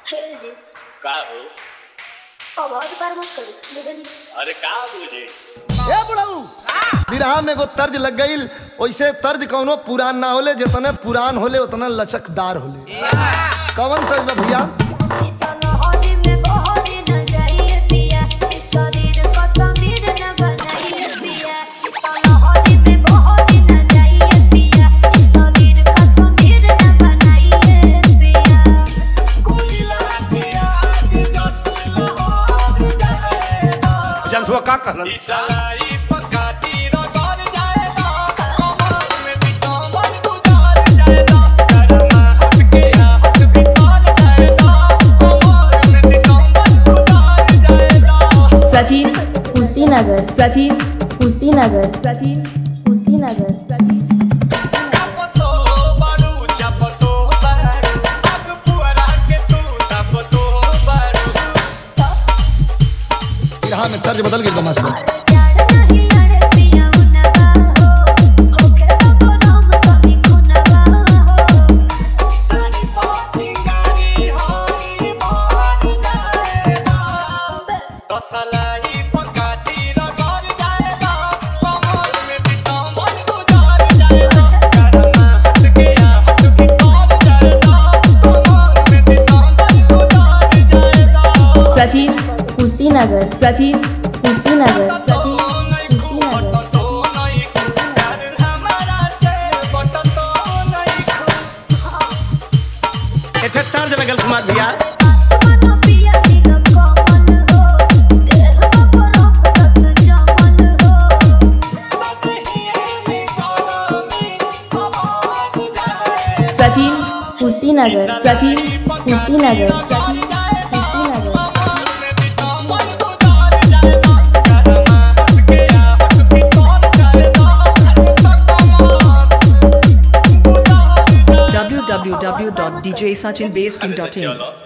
खेल जी का हो अब और बार मत करी बुझली अरे का बुझे ए बुढ़ऊ बिरहा में एगो तर्ज लग गई वैसे तर्ज कौनो पुरान ना होले जितने पुरान होले उतना लचकदार होले कौन तर्ज बा भैया सीता लहरी में बहरी न जाइए पिया इस शरीर को समीर न बनाइए पिया सीता लहरी में बहरी न जाइए पिया इस शरीर का समीर न बनाइए पिया जनसुआ का कहलन इसलाई पकाती रसर जाएगा कमर में दिसंबर गुजार जाएगा करमा हट के हट भीतर जाएगा कमर में दिसंबर गुजार जाएगा सचिन कुशीनगर सचिन कुशीनगर सचिन कुशीनगर सचिन चपतो बारू चपतो बारू अब पुअरा के तू तपतो बारू बिरहा में तर्ज बदल गई बमास प्यार नहीं अड़े पिया उनका हो होके तो नाम कभी खुनवा हो सारी पहुंची गाड़ी होई बार जाएगा दसलाई पकाती रसर जाएगा कमर में दिसंबर गुजार जाएगा करमा हट के हट भीतर जाएगा कमर में दिसंबर गुजार जाएगा सचिन कुशीनगर सचिन कुशीनगर सचिन कुशीनगर तो नहीं प्यार हमारा से बट तो नहीं एठे तर्ज में गल कुमार भैया मन पिया दिल कमल हो देह बरफ जस जमल हो सचिन कुशीनगर सचिन कुशीनगर सचिन कुशीनगर www.djsachinbasking.in चलो